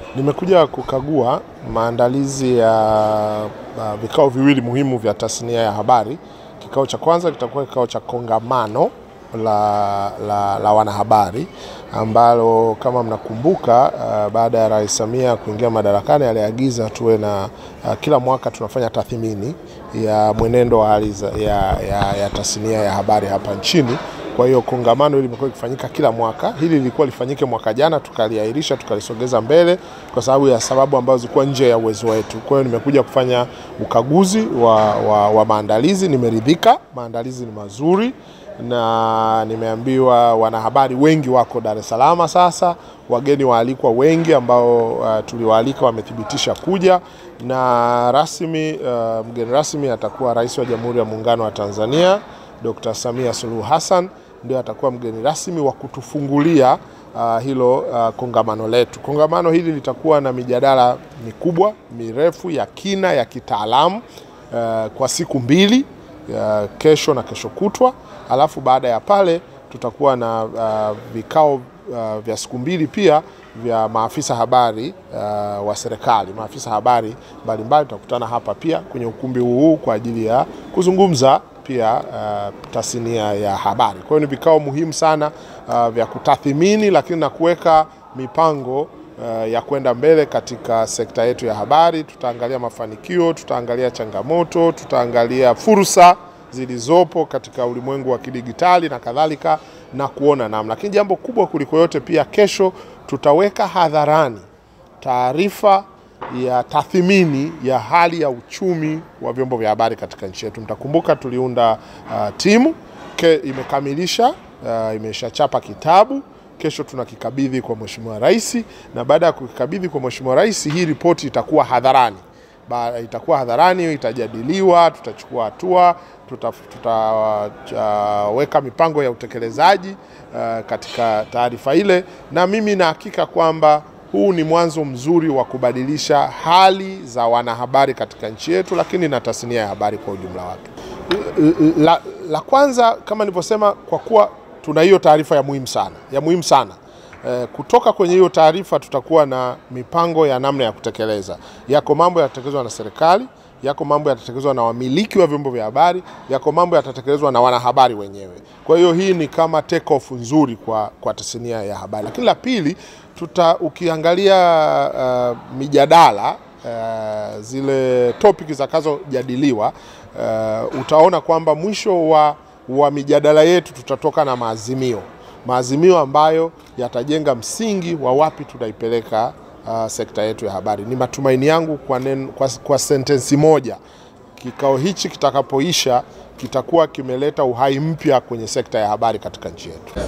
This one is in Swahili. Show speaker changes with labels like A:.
A: Nimekuja kukagua maandalizi ya uh, vikao viwili muhimu vya tasnia ya habari. Kikao cha kwanza kitakuwa kikao cha kongamano la, la, la wanahabari ambalo kama mnakumbuka, uh, baada ya Rais Samia kuingia madarakani aliagiza tuwe na uh, kila mwaka tunafanya tathmini ya mwenendo wa hali ya, ya, ya tasnia ya habari hapa nchini. Kwa hiyo kongamano hili limekuwa likifanyika kila mwaka. Hili lilikuwa lifanyike mwaka jana, tukaliahirisha tukalisogeza mbele kwa sababu ya sababu ambazo zilikuwa nje ya uwezo wetu. Kwa hiyo nimekuja kufanya ukaguzi wa, wa, wa maandalizi. Nimeridhika, maandalizi ni mazuri na nimeambiwa wanahabari wengi wako Dar es Salaam sasa, wageni waalikwa wengi ambao uh, tuliwaalika wamethibitisha kuja na rasmi uh, mgeni rasmi atakuwa Rais wa Jamhuri ya Muungano wa Tanzania Dr. Samia Suluhu Hassan ndio atakuwa mgeni rasmi wa kutufungulia uh, hilo uh, kongamano letu. Kongamano hili litakuwa na mijadala mikubwa mirefu ya kina ya kitaalamu uh, kwa siku mbili uh, kesho na kesho kutwa, alafu baada ya pale tutakuwa na uh, vikao uh, vya siku mbili pia vya maafisa habari uh, wa serikali. Maafisa habari mbalimbali tutakutana hapa pia kwenye ukumbi huu kwa ajili ya kuzungumza pia uh, tasnia ya habari. Kwa hiyo ni vikao muhimu sana uh, vya kutathimini, lakini na kuweka mipango uh, ya kwenda mbele katika sekta yetu ya habari. Tutaangalia mafanikio, tutaangalia changamoto, tutaangalia fursa zilizopo katika ulimwengu wa kidigitali na kadhalika, na kuona namna. Lakini jambo kubwa kuliko yote, pia kesho tutaweka hadharani taarifa ya tathmini ya hali ya uchumi wa vyombo vya habari katika nchi yetu. Mtakumbuka tuliunda uh, timu ke, imekamilisha uh, imeshachapa kitabu. Kesho tunakikabidhi kwa Mheshimiwa Rais, na baada ya kukikabidhi kwa Mheshimiwa Rais, hii ripoti itakuwa hadharani ba, itakuwa hadharani, itajadiliwa, tutachukua hatua, tutaweka tuta, uh, mipango ya utekelezaji uh, katika taarifa ile, na mimi na hakika kwamba huu ni mwanzo mzuri wa kubadilisha hali za wanahabari katika nchi yetu, lakini na tasnia ya habari kwa ujumla wake. La, la kwanza kama nilivyosema, kwa kuwa tuna hiyo taarifa ya muhimu sana ya muhimu sana e, kutoka kwenye hiyo taarifa tutakuwa na mipango ya namna ya kutekeleza. Yako mambo yatatekelezwa na serikali, yako mambo yatatekelezwa na wamiliki wa vyombo vya habari, yako mambo yatatekelezwa na wanahabari wenyewe. Kwa hiyo hii ni kama take off nzuri kwa, kwa tasnia ya habari. Lakini la pili tuta ukiangalia uh, mijadala uh, zile topic zitakazojadiliwa uh, utaona kwamba mwisho wa, wa mijadala yetu tutatoka na maazimio maazimio ambayo yatajenga msingi wa wapi tunaipeleka uh, sekta yetu ya habari. Ni matumaini yangu kwa, nen, kwa, kwa sentensi moja kikao hichi kitakapoisha kitakuwa kimeleta uhai mpya kwenye sekta ya habari katika nchi yetu.